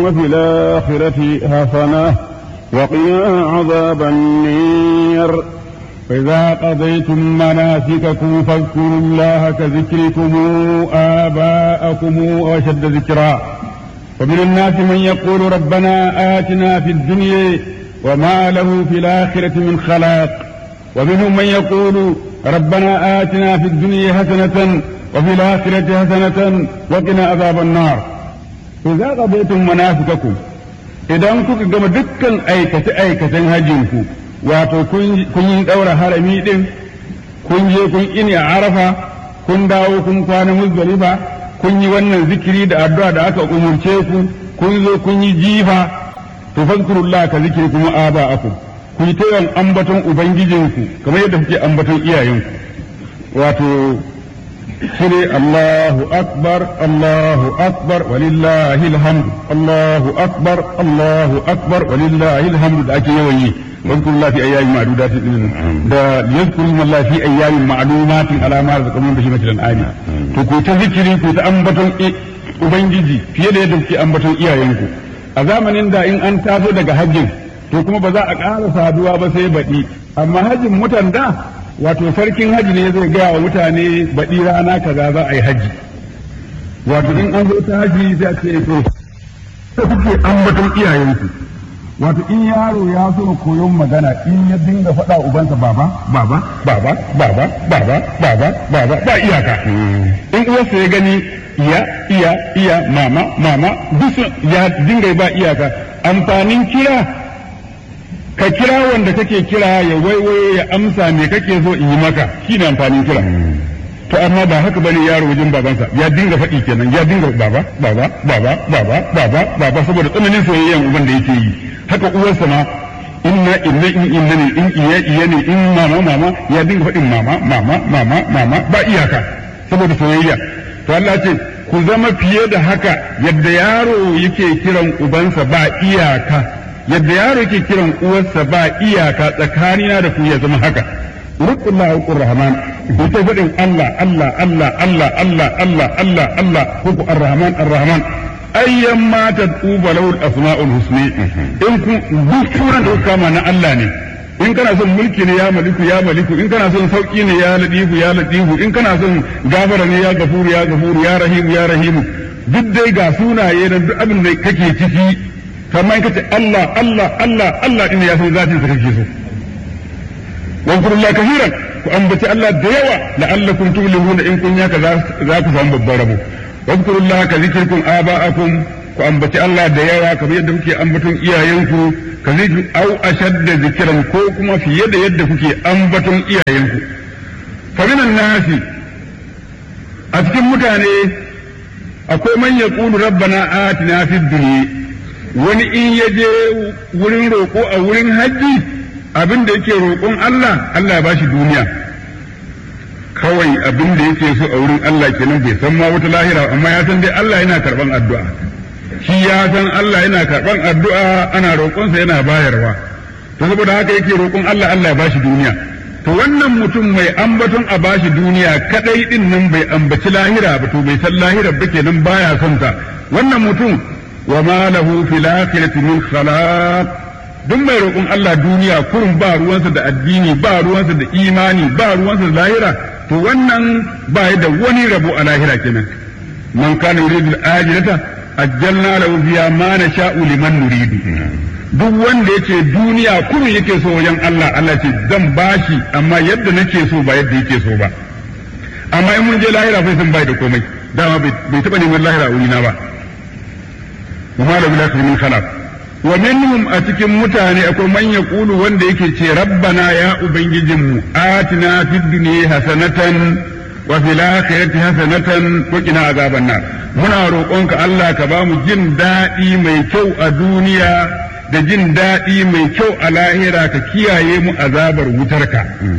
وفي الآخرة حسنة وقنا عذاب النير فإذا قضيتم مناسككم فاذكروا الله كذكركم آباءكم وأشد ذكرا ومن الناس من يقول ربنا آتنا في الدنيا وما له في الآخرة من خلاق ومنهم من يقول ربنا آتنا في الدنيا حسنة وفي الآخرة حسنة وقنا عذاب النار إذا قضيتم مناسككم idan kuka gama dukkan aikace-aikacen hajjinku wato kun yi ɗaura harami ɗin kun je kun ini a arafa kun dawo kun kwana muzdalifa kun yi wannan zikiri da addu'a da aka umurce ku kun zo kun yi jifa to fazkurullah ka zikiri kuma aba aku ku yi ta yawan ambaton ubangijinku kamar yadda kuke ambaton iyayenku wato shine Allahu akbar Allahu akbar walillahi alhamdu Allahu akbar Allahu akbar walillahi alhamdu da ake yawan yi واذكروا الله في ايام معدودات da yadhkuru Allah fi ayyamin ma'lumatin ala ma razaqakum bihi mithlan ayat to ku ta zikiri ku ta ambaton ubangiji fiye da yadda kuke ambaton iyayenku a zamanin da in an taso daga hajjin to kuma ba za a ƙara saduwa ba sai baɗi amma hajjin mutan da wato sarkin hajji ne zai gaya wa mutane baɗi rana kaza za a yi hajji wato in an zo ta hajji sai a ce to kuke ambaton iyayenku wato in yaro ya so koyon magana in ya dinga faɗa ubansa baba baba baba baba baba baba baba ba iyaka in uwarsa ya gani iya iya iya mama mama duk ya dinga ba iyaka amfanin kira ka kira wanda kake kira ya waiwaye ya amsa me kake so in yi maka shine amfanin kira to amma ba haka bane yaro wajen babansa ya dinga faɗi kenan ya dinga baba baba baba baba baba baba saboda tsananin soyayyen uban da yake yi haka uwarsa ma inna inna in inna ne in iya iya ne in mama mama ya dinga faɗin mama mama mama mama ba iyaka saboda soyayya to Allah ce ku zama fiye da haka yadda yaro yake kiran ubansa ba iyaka yadda yaro yake kiran uwarsa ba iyaka tsakanina da ku ya zama haka rukullah wa rahman ku ta faɗin Allah Allah Allah Allah Allah Allah Allah Allah ko ku ar-rahman ar-rahman ayyan ma ta tuba lahu asmaul husni in ku duk suran da kama na Allah ne in kana son mulki ne ya maliku ya maliku in kana son sauki ne ya ladifu ya ladifu in kana son gafara ne ya gafuru ya gafuru ya rahimu ya rahimu duk dai ga sunaye da duk abin da kake ciki kamar kace Allah Allah Allah Allah din ya san zatin sa kake so واذكروا الله كثيرا وأنبت الله ديوة لعلكم تفلحون إن كن ياك ذاك فهم بالضرب واذكروا الله كذكركم آباءكم وأنبت الله ديوة كما يد كي أنبتم إياينكم كذكر أو أشد ذكرا كوكما في يد يد كي أنبتم إياينكم فمن الناس أتكم متاني أقول من يقول ربنا آتنا في الدنيا wani in ya je wurin roƙo a wurin hajji abin da yake roƙon Allah Allah ya ba shi duniya kawai abin da yake so a wurin Allah kenan bai san ma wata lahira amma ya san dai Allah yana karban addu'a shi ya san Allah yana karban addu'a ana roƙonsa yana bayarwa to saboda haka yake roƙon Allah Allah ya ba shi duniya to wannan mutum mai ambaton a bashi duniya kadai din nan bai ambaci lahira ba to bai san lahira ba kenan baya son ta wannan mutum wa ma lahu fil akhirati min khalaq duk mai roƙon Allah duniya kurin ba ruwansa da addini ba ruwansa da imani ba ruwansa da lahira to wannan ba ya da wani rabo a lahira kenan man kana yuridu al-ajilata ajjalna lahu fiha ma nasha'u liman nuridu duk wanda yace duniya kurin yake so wajen Allah Allah ce zan bashi amma yadda nake so ba yadda yake so ba amma in mun je lahira sai sun bai da komai dama bai taba neman lahira a wurina ba wa ma lahu min khalaq wa minhum a cikin mutane akwai man yaqulu wanda yake ce rabbana ya ubangijinmu atina fid dunya hasanatan wa fil akhirati hasanatan wa qina azaban nar muna roƙonka Allah ka ba mu jin daɗi mai kyau a duniya da jin daɗi mai kyau a lahira ka kiyaye mu azabar wutarka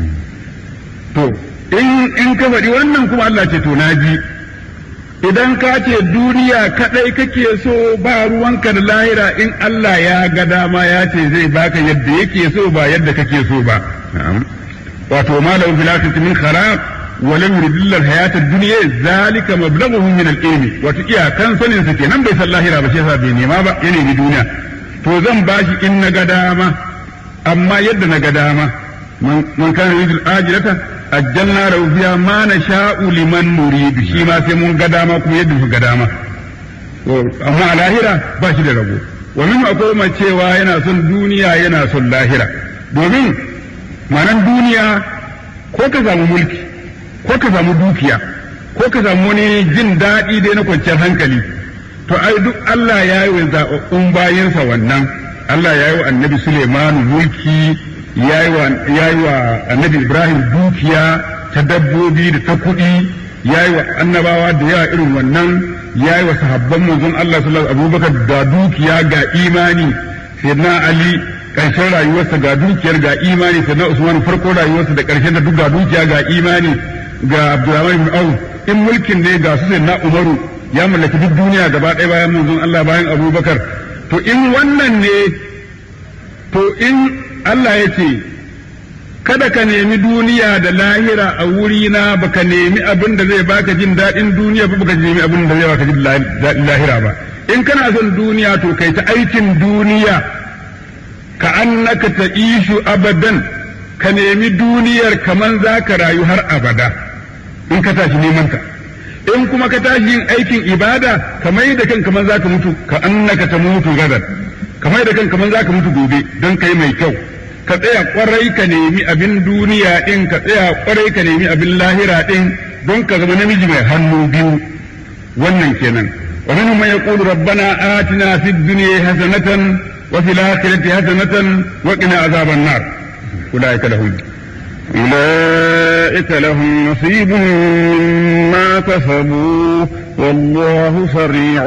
to in in ka faɗi wannan kuma Allah ce to naji idan ka ce duniya kadai kake so ba ruwanka da lahira in Allah ya ga dama ya ce zai baka yadda yake so ba yadda kake so ba wato malam fil akhirati min kharaq wa lam yuridillahu hayata dunya zalika mablaghuhum min al-ilmi wato iyakan sanin sa kenan bai san lahira ba shi yasa bai nema ba ya nemi duniya to zan bashi in na ga dama amma yadda na ga dama man kana yuridul ajilata ajjalna lahu fiha ma nasha'u liman nuridu shi ma sai mun ga dama kuma yadda muka ga dama amma a lahira ba shi da rabo wa min akwai mai cewa yana son duniya yana son lahira domin manan duniya ko ka samu mulki ko ka samu dukiya ko ka samu wani jin daɗi dai na kwanciyar hankali to ai duk Allah ya yi wa zaɓaɓɓun bayansa wannan Allah ya yi wa annabi Suleimanu mulki ya yi wa annabi Ibrahim dukiya ta dabbobi da ta kuɗi ya yi wa annabawa da yawa irin wannan ya yi wa sahabban manzon Allah sallallahu abubakar ga dukiya ga imani sayyidina Ali ƙarshen rayuwarsa ga dukiyar ga imani sayyidina Usman farko rayuwarsa da ƙarshen da duk ga dukiya ga imani ga Abdurrahman ibn Auf in mulkin ne ga su sayyidina Umaru ya mallaki duk duniya gaba ɗaya bayan manzon Allah bayan Abubakar to in wannan ne to in Allah ya ce kada ka nemi duniya da lahira a wurina baka nemi abin da zai baka jin daɗin duniya ba baka nemi abin da zai baka jin daɗin lahira ba in kana son duniya to kai ta aikin duniya ka annaka ta ishu abadan ka nemi duniyar kaman za ka rayu har abada in ka tashi neman ta in kuma ka tashi yin aikin ibada ka mai da kan kaman za ka mutu ka annaka ta mutu gadan ka mai da kan kaman za ka mutu gobe don kai mai kyau ka tsaya kwarai ka nemi abin duniya ɗin ka tsaya kwarai ka nemi abin lahira ɗin don ka zama namiji mai hannu biyu wannan kenan wa minhum man yaqulu rabbana atina fid dunya hasanatan wa fil akhirati hasanatan wa qina azaban nar ulaika lahum أولئك لهم نصيب مما كسبوا والله سريع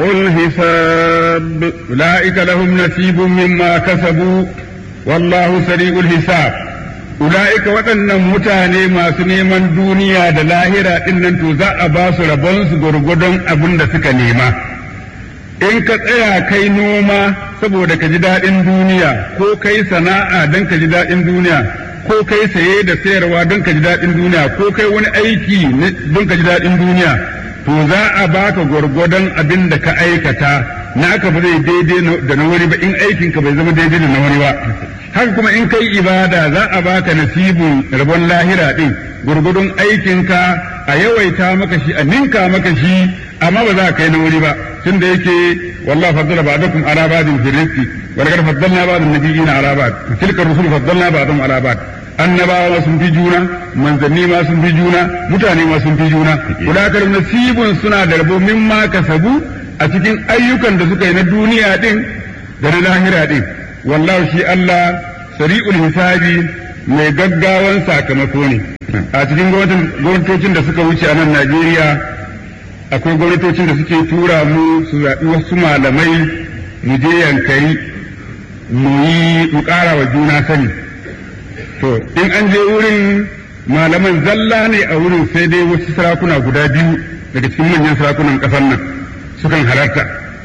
الحساب أولئك لهم نصيب مما كسبوا wallahu sari'ul hisab ula'ika waɗannan mutane masu neman duniya da lahira ɗin nan to za a ba su rabonsu gwargwadon abin da suka nema in ka tsaya kai noma saboda ka ji daɗin duniya ko kai sana'a don ka ji daɗin duniya ko kai saye da sayarwa don ka ji daɗin duniya ko kai wani aiki don ka ji daɗin duniya to za a baka gwargwadon abin da ka aikata naka ba zai daidai da na wani ba in aikin ka bai zama daidai da na wani ba haka kuma in kai ibada za a baka nasibin rabon lahira din gurgudun aikin ka a yawaita maka shi a ninka maka shi amma ba za ka kai na wani ba tunda yake wallahi faddala ba'dakum ala ba'din fi rizqi wa laqad faddalna ba'd an-nabiyina ala ba'd tilka ar-rusul faddalna ba'dhum ala ba'd annabawa sun fi juna manzanni ma sun fi juna mutane ma sun fi juna kudakar nasibun suna da rabo mimma kasabu a cikin ayyukan da suka yi na duniya din da na lahira din wallahu shi Allah sari'ul hisabi mai gaggawan sakamako ne a cikin gwamnatocin da suka wuce a nan Najeriya akwai gwamnatocin da suke tura mu su zaɓi wasu malamai mu je yankari mu yi mu ƙara wa juna sani to in an je wurin malaman zalla ne a wurin sai dai wasu sarakuna guda biyu daga cikin manyan sarakunan ƙasar nan sukan halarta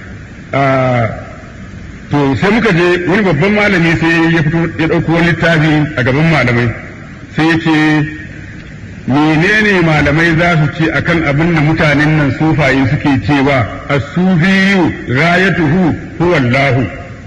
to sai muka je wani babban malami sai ya fito ya ɗauko wani littafi a gaban malamai sai ya ce menene malamai za su ce akan abin da mutanen nan sufaye suke cewa as-sufiyu rayatuhu huwa Allahu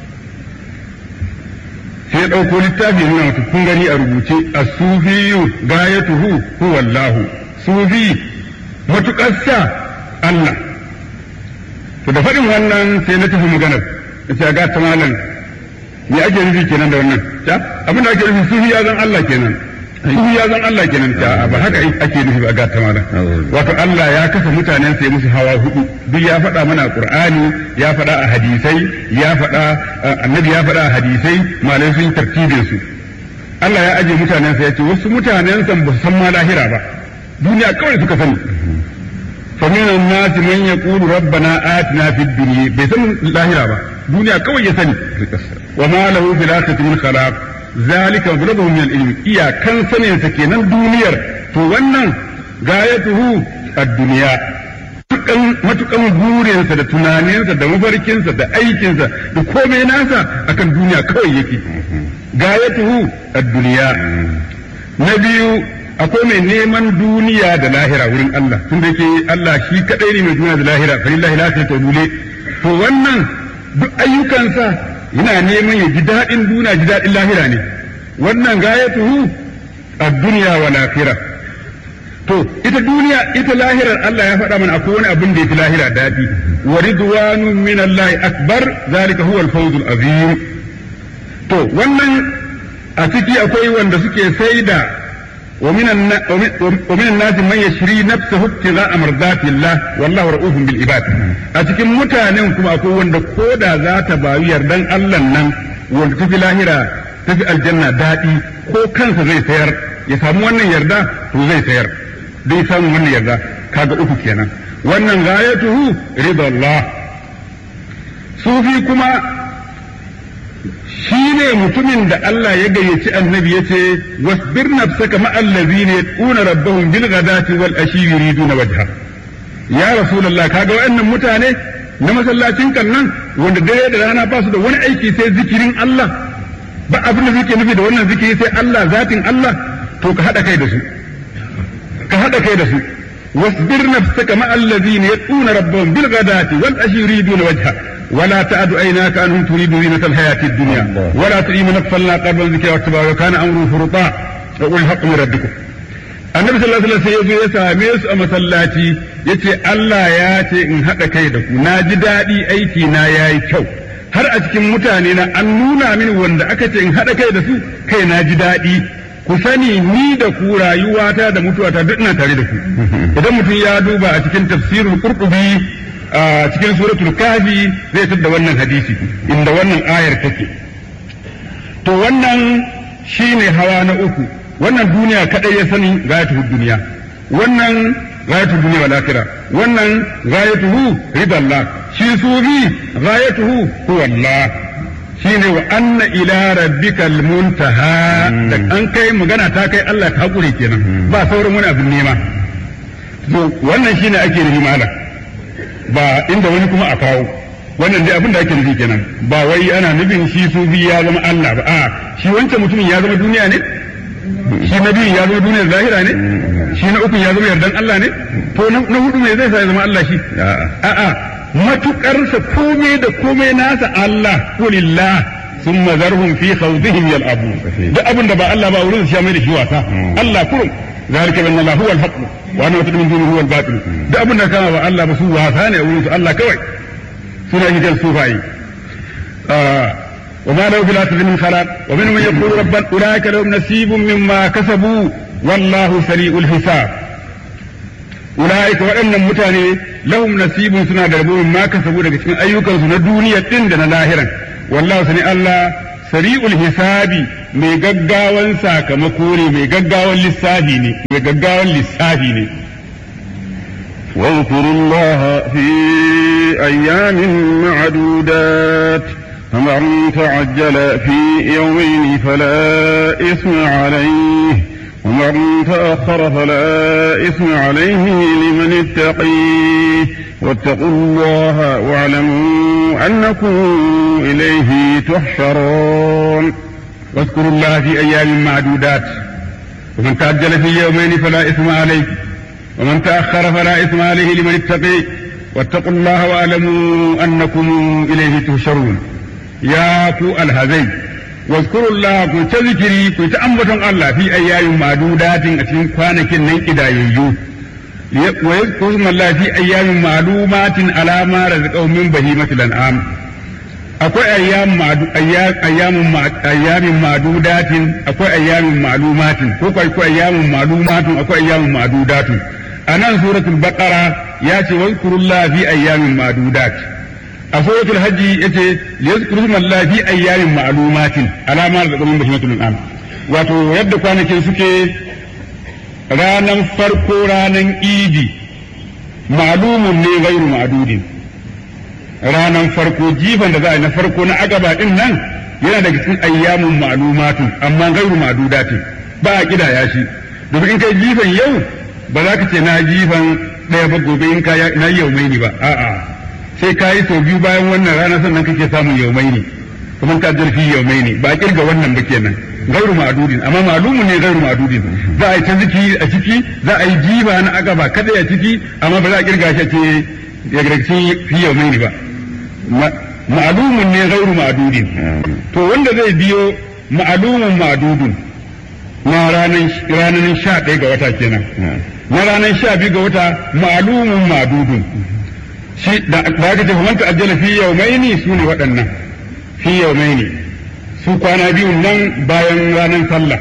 sai ya ɗauko littafi nuna mata kun gani a rubuce as-sufiyu gayatuhu huwa Allahu sufi matuƙarsa Allah to da faɗin wannan sai na tafi maganar ya ce ga ta malam me ake nufi kenan da wannan ta abin da ake nufi sufi ya zan Allah kenan sufi ya zan Allah kenan ta ba haka ake nufi ba ga ta malam wato Allah ya kasa mutanen sai musu hawa hudu duk ya faɗa mana Qur'ani ya faɗa a hadisai ya faɗa annabi ya faɗa a hadisai malai sun tartibin su Allah ya aje mutanen sa ya ce wasu mutanen san ba su san ma lahira ba duniya kawai suka sani فمن الناس من يقول ربنا آتنا في الدنيا بيسن لاهرة با دنيا كوي يسني وما له في الآخرة من خلاق ذلك مبلغه من العلم إيا كان سنة سكينا دنيا فوانا غايته الدنيا matukan burinsa da tunaninsa da mafarkinsa da aikinsa da komai nasa akan duniya kawai yake gayatuhu ad-duniya na biyu akwai mai neman duniya da lahira wurin Allah tun da yake Allah shi kadai ne mai duniya da lahira fa lillahi la ta dule to wannan duk ayyukansa yana neman ya ji daɗin duniya ji daɗin lahira ne wannan gayatuhu ad-dunya wal akhirah to ita duniya ita lahirar Allah ya faɗa mana akwai wani abin da yake lahira daɗi wa ridwanun min Allah akbar zalika huwa al-fawzul azim to wannan a ciki akwai wanda suke saida ومن ومن الناس من يشري نفسه ابتغاء مرضات الله والله رؤوف بالعباد a cikin mutanen kuma akwai wanda koda za ta bayu yardan Allah nan wanda tafi lahira tafi aljanna daɗi ko kansa zai sayar ya samu wannan yarda to zai sayar zai samu wannan yarda kaga uku kenan wannan gayatuhu ridallah sufi kuma shi ne mutumin da Allah ya gayyaci annabi ya ce wasbir nafsaka ma allazina yad'una rabbahum bil ghadati wal ashi yuriduna wajha ya rasulullah kaga wayannan mutane na masallacin kan nan wanda dare da rana ba su da wani aiki sai zikirin Allah ba abin da suke nufi da wannan zikiri sai Allah zatin Allah to ka hada kai da su ka hada kai da su wasbir nafsaka ma allazina yad'una rabbahum bil ghadati wal ashi yuriduna wajha ولا تعد عيناك عنهم تريد زينة الحياة الدنيا ولا تؤي من أغفلنا قلبا ذكر واتباع وكان أمره فرطا وقل الحق من ربكم annabi sallallahu alaihi wasallam ya zo ya same su a masallaci yace Allah ya ce in haɗa kai da ku na ji daɗi aiki na yayi kyau har a cikin mutane na an nuna mini wanda aka ce in haɗa kai da su kai na ji daɗi ku sani ni da ku rayuwata da mutuwata duk ina tare da ku idan mutum ya duba a cikin tafsirul qurtubi a cikin suratul kafi zai da wannan hadisi inda wannan ayar take to wannan shine hawa na uku wannan duniya kadai ya sani gayatuhu duniya wannan gayatuhu duniya wal akhirah wannan gayatuhu ridallah shi sufi gayatuhu huwa Allah shine wa anna ila rabbikal muntaha da an kai magana ta kai Allah ta hakuri kenan ba sauran wani abin nema to wannan shine ake nufi malam ba inda wani kuma a kawo wannan dai abin da ake nufi kenan ba wai ana nufin shi sufi ya zama Allah ba a shi wancan mutumin ya zama duniya ne shi na biyun ya zama duniyar zahira ne shi na ukun ya zama yardan Allah ne to na hudu me zai sa ya zama Allah shi a'a matukarsa komai da komai nasa Allah kulillah sun mazarhum fi khawdihim yal'abu duk abin da ba Allah ba wurin shi mai da shi wasa Allah kurum ذلك بأن الله هو الحق وأن ما من دونه هو الباطل ده أبونا كما بقى الله بس هو ثاني أقول الله كوي سورة هجر الصوفاي آه وما له في الآخرة من خلاق ومنهم من يقول ربنا أولئك لهم نصيب مما كسبوا والله سريع الحساب أولئك وأن متاني لهم نصيب سنة دربوا مما كسبوا لك cikin ayyukansu na duniya din da na lahiran wallahu sani Allah sari'ul hisabi mai gaggawan sakamako ne mai gaggawan lissafi ne mai gaggawan lissafi ne واذكروا الله في أيام معدودات فمن تعجل في يومين فلا إثم عليه ومن تأخر فلا إثم عليه لمن اتقيه واتقوا الله واعلموا أنكم إليه تحشرون واذكروا الله في أيام معدودات ومن تعجل في يومين فلا إثم عليه ومن تأخر فلا إثم عليه لمن اتقي واتقوا الله واعلموا أنكم إليه تحشرون يا كو الهزي واذكروا الله كو تذكري كو تأمبتن الله في أيام معدودات أتين كوانك نين إذا يجو ويذكر اسم الله في أيام معلومات على ما رزقهم من بهيمة الأنعام akwai ayyamin madudatin akwai ayyamin malumatin ko akwai ayyamin malumatin akwai ayyamin madudatin a nan suratul baqara ya ce wazkurullah fi ayyamin madudat a suratul hajji yace yazkurullah fi ayyamin malumatin alama da zaman bahimatul an'am wato yadda kwanakin suke ranan farko ranan idi malumun ne gairu ma'dudin ranan farko jifan da za a yi na farko na agaba din nan yana daga cikin ayyamun ma'lumatun amma gairu ma'dudatin ba a kidaya shi domin in kai jifan yau ba za ka ce na jifan ɗaya ba gobe in ka na yau mai ba a'a sai ka yi sau biyu bayan wannan rana sannan kake samun yau mai kuma ta jarfi yaumaini ba kirga wannan ba kenan gairu ma'adudin amma malumun ne gairu ma'adudin za a yi ta zikiri a ciki za a yi jiba na agaba kada a ciki amma ba za a kirga shi ce ya gargaci fi yaumaini ba ma'alumun ne gairu ma'adudin to wanda zai biyo ma'alumun ma'adudun na ranar sha ɗaya ga wata kenan na ranar sha biyu ga wata ma'alumun ma'adudun shi da aka ce man ta'ajjala fi yawmaini su ne waɗannan fi yawmaini su kwana biyu nan bayan ranar sallah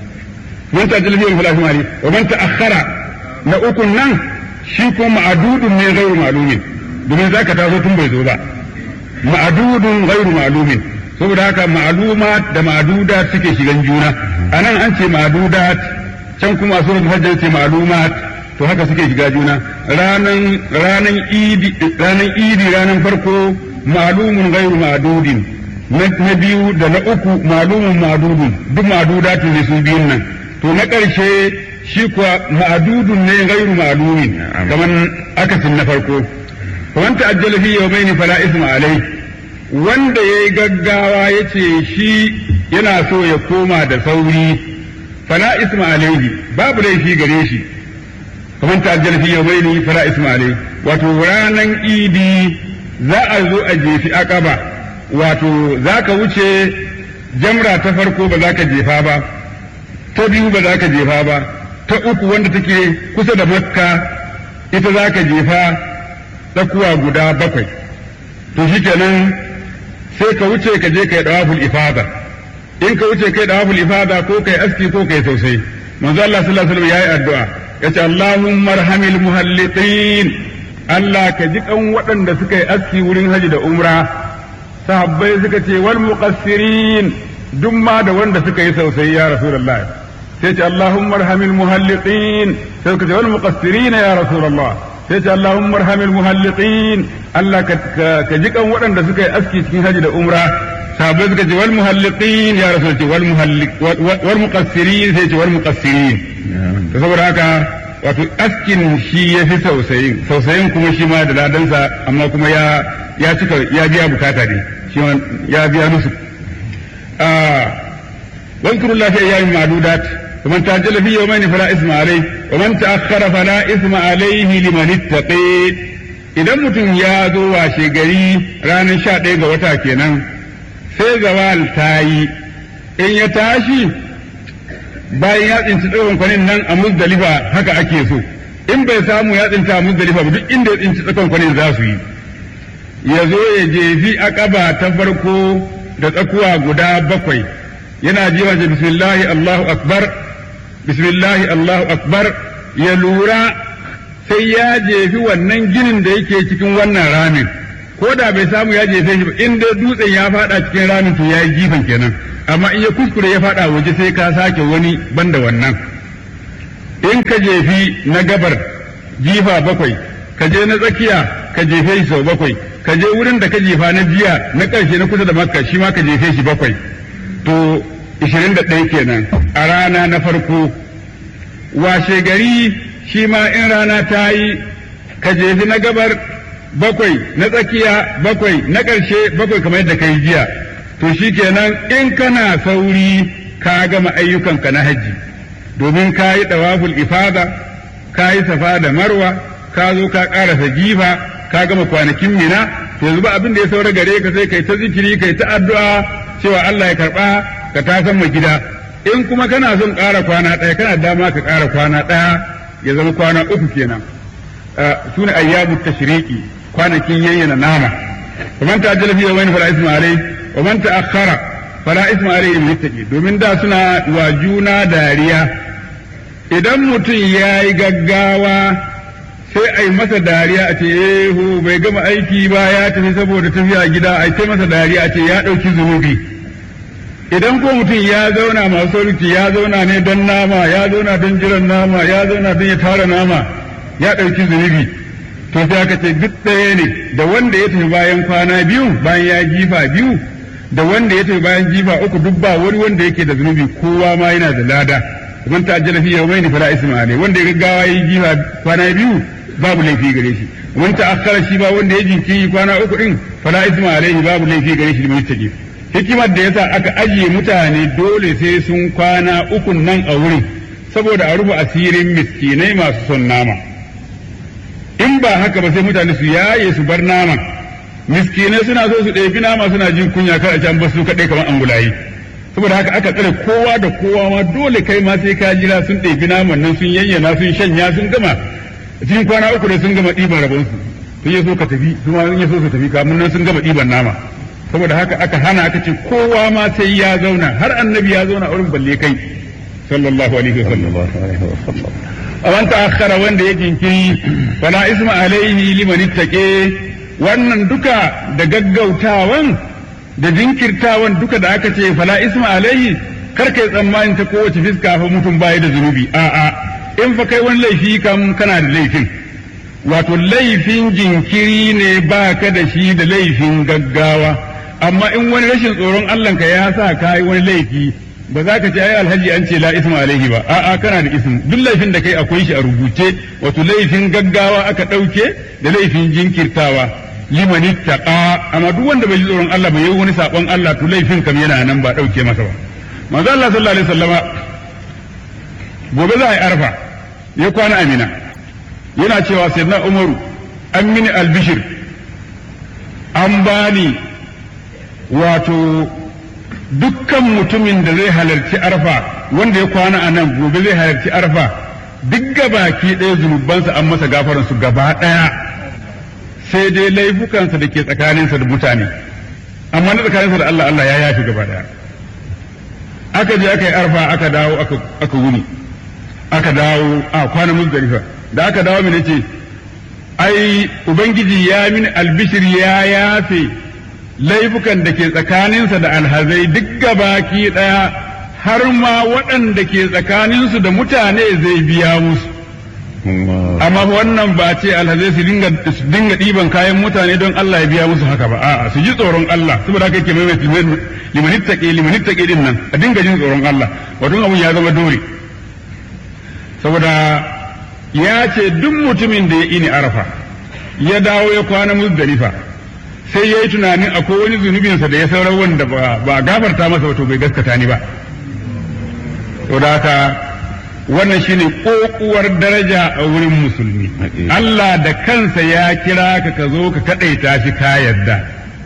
man ta'ajjala fi yawmaini fala wa man ta'akhkhara na ukun nan shi ko ma'adudun ne ghairu ma'lumin domin zaka taso tun bai zo ba ma'adudun ghairu ma'lumin saboda haka ma'lumat da ma'adudat suke shigan juna anan an ce ma'adudat can kuma suratul hajj ce ma'lumat to haka suke shiga juna ranan ranan idi ranan idi ranan farko ma'lumun ghairu ma'dudin na biyu da na uku ma'lumun ma'dudun duk ma'dudatin ne su biyun nan to na ƙarshe shi kuwa ma'dudun ne ghairu ma'lumin kamar akasin na farko wanta ajjala fi yawmaini fala isma alai wanda yayi gaggawa yace shi yana so ya koma da sauri fala isma alaihi babu laifi gare shi kamar ta ajjal fi yawmaini fala isma alaihi wato ranan idi za a zo a jefi akaba wato za ka wuce jamra ta farko ba za ka jefa ba ta biyu ba za ka jefa ba ta uku wanda take kusa da makka ita za ka jefa tsakuwa guda bakwai to shikenan sai ka wuce ka je ka yi dawaful ifada in ka wuce kai dawaful ifada ko kai aski ko kai sosai manzo Allah sallallahu alaihi wasallam yayi addu'a yace Allahumma arhamil muhalliqin Allah ka ji kan waɗanda suka yi aski wurin haji da umra sahabbai suka ce wal muqassirin duk ma da wanda suka yi sosai ya rasulullah sai ce Allahumma arhamil muhalliqin sai suka ce wal muqassirin ya rasulullah sai ce Allahumma arhamil muhalliqin Allah ka ji kan waɗanda suka yi aski cikin haji da umra sahabbai suka ce wal muhalliqin ya rasul ce wal muhalliq wal muqassirin sai ce wal muqassirin to saboda haka wato askin shi ya fi sausayin sausayin kuma shi ma da ladansa amma kuma ya ya cika ya biya bukata ne shi ya biya musu واذكروا الله في أيام معدودات ومن تعجل في يومين فلا إثم عليه ومن تأخر فلا إثم عليه لمن اتقي idan mutum ya zo washe gari ranar sha ɗaya ga wata kenan sai zawal ta yi in ya tashi bayan ya tsinci tsakon kwanin nan a muzdalifa haka ake so in bai samu ya tsinta a muzdalifa ba duk inda ya tsinci tsakon kwanin za su yi ya zo ya jefi akaba ta farko da tsakuwa guda bakwai yana jiwa ce bismillahi allahu akbar bismillahi allahu akbar ya lura sai ya jefi wannan ginin da yake cikin wannan ramin ko da bai samu ya jefe shi ba in dai dutsen ya fada cikin ramin to ya yi jifan kenan amma in ya kuskure ya fada waje sai ka sake wani banda wannan in ka jefi na gabar jifa bakwai ka je na tsakiya ka jefe shi sau bakwai ka je wurin da ka jefa na jiya na ƙarshe na kusa da makka shi ma ka jefe shi bakwai to 21 kenan a rana na farko washe gari shi ma in rana ta yi ka jefi na gabar bakwai na tsakiya bakwai na ƙarshe bakwai kamar yadda ka yi jiya to shi kenan in kana sauri ka gama ayyukanka na hajji domin ka yi ɗawaful ifada ka yi safa da marwa ka zo ka ƙarasa jifa ka gama kwanakin mina to yanzu ba abin da ya saura gare ka sai kai ta zikiri kai ta addu'a cewa Allah ya karɓa ka ta san gida in kuma kana son ƙara kwana ɗaya kana dama ka ƙara kwana ɗaya ya zama kwana uku kenan su ne ayyamu tashriqi kwanakin yayyana nama ومن تعجل في يومين فلا اسم عليه ومن تأخر فلا اسم عليه المتقي domin da suna wa juna dariya idan mutum ya yi gaggawa sai a yi masa dariya a ce ehu bai gama aiki ba ya tafi saboda tafiya gida a ce masa dariya a ce ya ɗauki zunubi idan ko mutum ya zauna masu sauki ya zauna ne don nama ya zauna don jiran nama ya zauna don ya tara nama ya ɗauki zunubi to sai aka ce duk ɗaya ne da wanda ya tafi bayan kwana biyu bayan ya jifa biyu da wanda ya tafi bayan jifa uku duk ba wani wanda yake da zunubi kowa ma yana da lada man ta'ajjala fi yawmayn fala isma alayhi wanda ya gaggawa yi jifa kwana biyu babu laifi gare shi man ta'akhkhara shi ba wanda ya jinkiri kwana uku din fala isma alayhi babu laifi gare shi liman yastaqi hikimar da yasa aka ajiye mutane dole sai sun kwana ukun nan a wurin saboda a rufe asirin miskinai masu son nama in ba haka ba sai mutane su yaye su bar naman miskinai suna so su ɗebi nama suna jin kunya kar a can ba su kaɗai kamar angulayi saboda haka aka tsare kowa da kowa ma dole kai ma sai ka jira sun ɗebi naman nan sun yayyana sun shanya sun gama cikin kwana uku ne sun gama ɗiban rabonsu sun yi so ka tafi su ma sun yi so su tafi kamun nan sun gama ɗiban nama saboda haka aka hana aka ce kowa ma sai ya zauna har annabi ya zauna a wurin balle kai sallallahu alaihi wasallam awan ta'akhkhara wanda ya jinkiri fala isma alaihi liman ittaqe wannan duka da gaggautawan da jinkirtawan duka da aka ce fala isma alaihi kar kai tsammanin ta kowace fiska fa mutum baya da zunubi a'a in fa kai wani laifi kam kana da laifin wato laifin jinkiri ne baka da shi da laifin gaggawa amma in wani rashin tsoron Allah ka ya sa ka yi wani laifi ba za ka ce ai alhaji an ce la isma alaihi ba a'a kana da ism duk laifin da kai akwai shi a rubuce wato laifin gaggawa aka ɗauke da laifin jinkirtawa liman ittaqa amma duk wanda bai ji tsoron Allah ba yayi wani sabon Allah to laifin kam yana nan ba ɗauke masa ba manzo Allah sallallahu alaihi wasallama gobe za a yi arfa ya kwana amina yana cewa sayyidina umaru an mini albishir an bani wato dukkan mutumin da zai halarci arfa wanda ya kwana a nan gobe zai halarci arfa duk gabaki ɗaya zunubansa an masa gafaransu gaba ɗaya sai dai laifukansa da ke tsakaninsa da mutane amma na tsakaninsa da Allah Allah ya yafi gaba ɗaya aka je aka yi arfa aka dawo aka wuni aka dawo a kwana muzdalifa da aka dawo mini ce ai ubangiji ya mini albishir ya yafe laifukan da ke tsakaninsa da alhazai duk gabaki ɗaya har ma waɗanda ke tsakaninsu da mutane zai biya musu amma wannan ba ce alhazai su dinga ɗiban kayan mutane don Allah ya biya musu haka ba a'a su ji tsoron Allah saboda haka yake mai limanittake limanittake din nan a dinga jin tsoron Allah wato abun ya zama dole saboda ya ce duk mutumin da ya ini arafa ya dawo ya kwana muzdalifa sai ya yi tunanin akwai wani zunubinsa da ya saurar wanda ba gafarta masa wato bai gaskata ni ba saboda haka wannan shine kokuwar daraja a wurin musulmi Allah da kansa ya kira ka ka zo ka kadaita shi ka yadda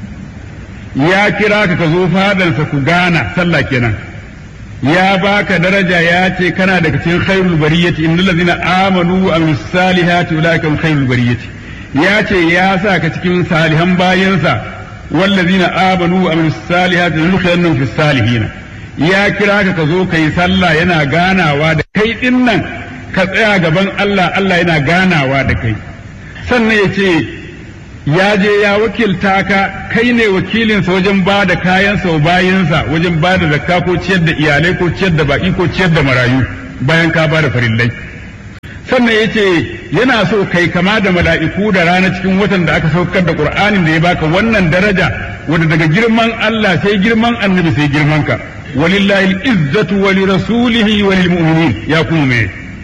ya kira ka ka zo fadansa ku gana sallah kenan ya baka daraja ya ce kana daga cikin khairul bariyati innal ladzina amanu wa amilus salihati ulaika hum khairul bariyati ya ce ya sa ka cikin salihan bayansa wallazina amanu wa amilus salihati nudkhilannahum fis salihina ya kira ka ka zo kai sallah yana ganawa da kai din nan ka tsaya gaban Allah Allah yana ganawa da kai sannan ya ce ya je ya wakilta ka kai ne wakilinsa wajen ba da kayansa wa bayansa wajen ba da zakka ko ciyar da iyalai ko ciyar da baki ko ciyar da marayu bayan ka ba da farillai sannan ya ce yana so kai kama da mala'iku da rana cikin watan da aka saukar da qur'anin da ya baka wannan daraja wanda daga girman Allah sai girman annabi sai girman ka walillahi izzatu wa li rasulihi wa lil mu'minin ya kuma me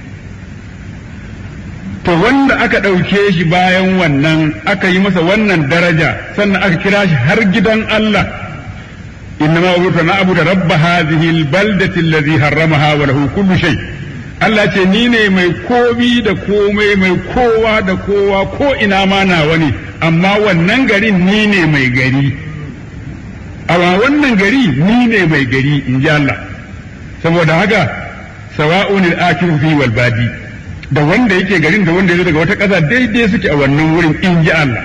to wanda aka ɗauke shi bayan wannan aka yi masa wannan daraja sannan aka kira shi har gidan Allah innama umirtu na abu da rabba hadhihi albaldati allazi harramaha wa lahu kullu shay Allah ce ni ne mai komi da komai mai kowa da kowa ko ina ma nawa ne amma wannan garin ni ne mai gari amma wannan gari ni ne mai gari in ji Allah saboda haka sawa'un al-akiru fi wal badi da wanda yake garin da wanda ya daga wata ƙasa daidai suke a wannan wurin in ji Allah.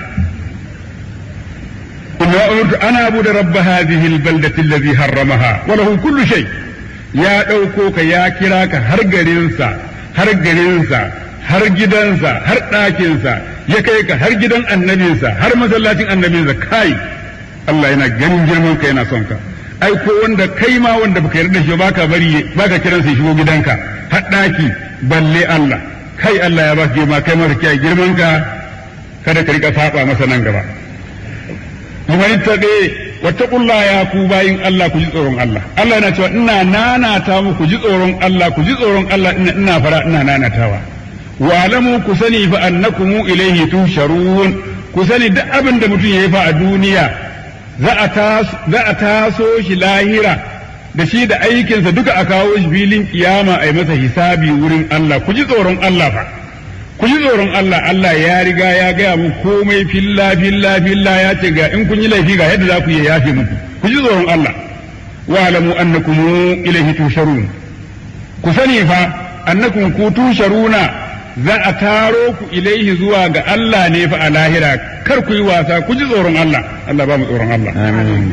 Kuma umirtu ana abu da rabba hadhihi albaldati allazi harramaha wa lahu kullu shay ya ɗauko ka ya kira ka har garinsa har garinsa har gidansa har ɗakinsa ya kai ka har gidan annabinsa har masallacin annabinsa kai Allah yana ganin girman ka yana son ka ai ko wanda kai ma wanda baka yarda shi baka bari baka kiransa ya shigo gidanka har ɗaki balle Allah kai Allah ya baka girma kai masa kiyaye girman ka kada ka rika saba masa nan gaba liman tabe wattaqulla ya ku bayin Allah ku ji tsoron Allah Allah yana cewa ina nanata mu ku ji tsoron Allah ku ji tsoron Allah ina ina fara ina nanatawa wa alamu ku sani fa annakum ilayhi tusharun ku sani duk abin da mutum yayi fa a duniya za a taso shi lahira da shi da aikinsa duka a kawo shi filin kiyama a yi masa hisabi wurin Allah ku ji tsoron Allah fa ku ji tsoron Allah Allah ya riga ya gaya mu komai filla filla filla ya ce ga in kun yi laifi ga yadda za ku yi yafe muku ku ji tsoron Allah wa alamu annakum ilaihi tusharun ku sani fa annakum ku tusharuna za a taro ku ilaihi zuwa ga Allah ne fa a lahira kar ku yi wasa ku ji tsoron Allah Allah ba mu tsoron Allah amin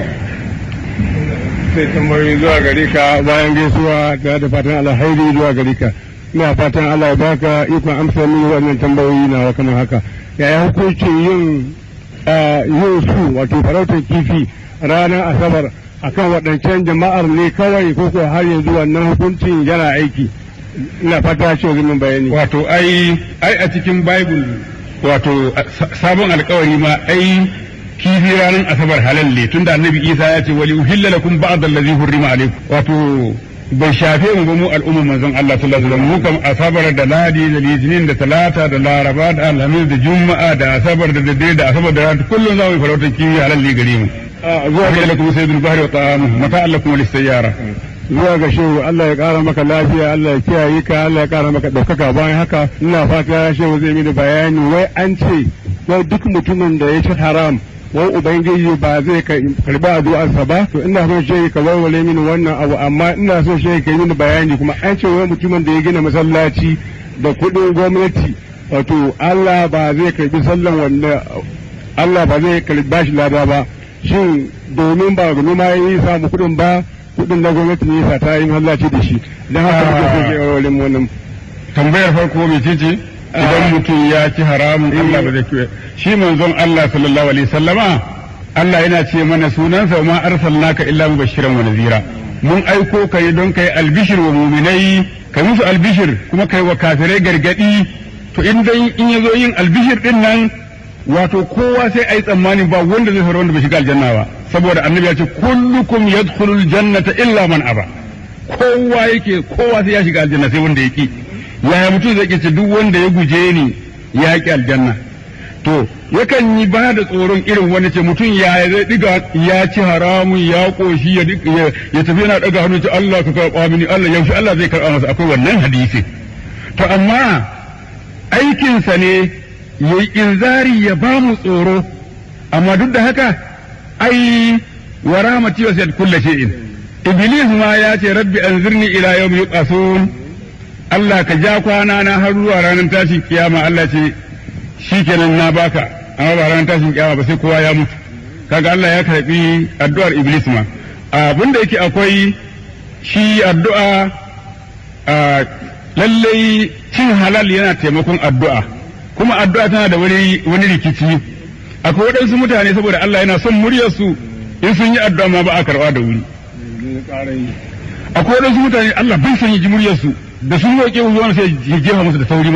sai tambayoyi zuwa gare ka bayan gaisuwa ga da fatan alhairi zuwa gare ka ina fatan Allah ya baka ikon amsa mini wannan tambayoyi na kamar haka yaya hukuncin yin yin su wato farautar kifi ranar asabar akan waɗancan jama'ar ne kawai ko ko har yanzu wannan hukuncin yana aiki ina fata ce min bayani wato ai ai a cikin bible wato sabon alkawari ma ai kifi ranar asabar halal ne tunda annabi isa ya ce wali uhilla lakum ba'd allazi hurrima alaykum wato bai shafe mu ba mu al'umma manzon Allah sallallahu alaihi wasallam mu kam asabar da ladi da litinin da talata da laraba da alhamis da juma'a da asabar da daddare da asabar da rana kullum za mu yi farautar kifi halal ne gare mu zuwa ga lakum sayyidul bahri wa ta'amuhu mata'an lakum lis sayyara zuwa ga shehu Allah ya kara maka lafiya Allah ya kiyaye ka Allah ya kara maka ɗaukaka bayan haka ina fata shehu zai mini bayani wai an ce wai duk mutumin da ya ci haram wai ubangiji ba zai karba addu'arsa ba to ina son shehu ka warware mini wannan abu amma ina son shehu ka yi mini bayani kuma an ce wai mutumin da ya gina masallaci da kuɗin gwamnati wato Allah ba zai karbi sallan wanda Allah ba zai karba shi lada ba shin domin ba noma ya yi samu kuɗin ba kudin da gwamnati ne sa ta yi mallaci da shi don haka muke so ke aure wannan tambayar farko mai ce ce idan mutum ya ci haramun Allah ba zai kiyaye shi manzon Allah sallallahu alaihi sallama Allah yana ce mana sunansa ma arsalnaka illa mubashiran wa nazira mun aiko ka yi don kai albishir wa muminai kai musu albishir kuma kai wa kafirai gargadi to in dai in yazo yin albishir din nan wato kowa sai ai tsammanin ba wanda zai fara wanda bai shiga aljanna ba saboda annabi ya ce kullukum yadkhulul jannata illa man aba kowa yake kowa sai ya shiga aljanna sai wanda yake yaya mutum zai ce duk wanda ya guje ni ya ki aljanna to yakan yi ba da tsoron irin wani ce mutum ya zai diga ya ci haramun ya koshi ya ya tafi yana daga hannu ce Allah ka karba mini Allah yaushe Allah zai karba masa akwai wannan hadisi to amma aikinsa ne yayi inzari ya ba mu tsoro amma duk da haka ai wa rahmati wasiyat kulli shay'in iblis ma ya ce rabbi anzirni ila yawmi yuqasun Allah ka ja kwana na har zuwa ranar tashin kiyama Allah ce shikenan na baka amma ba ranar tashin kiyama ba sai kowa ya mutu kaga Allah ya karbi addu'ar iblis ma abin da yake akwai shi addu'a lallai cin halal yana taimakon addu'a kuma addu'a tana da wani wani rikici akwai waɗansu mutane saboda Allah yana son muryarsu in sun yi addu'a ma ba a karɓa da wuri akwai waɗansu mutane Allah bai son yi ji muryarsu da sun roƙe zuwa sai ya jefa musu da sauri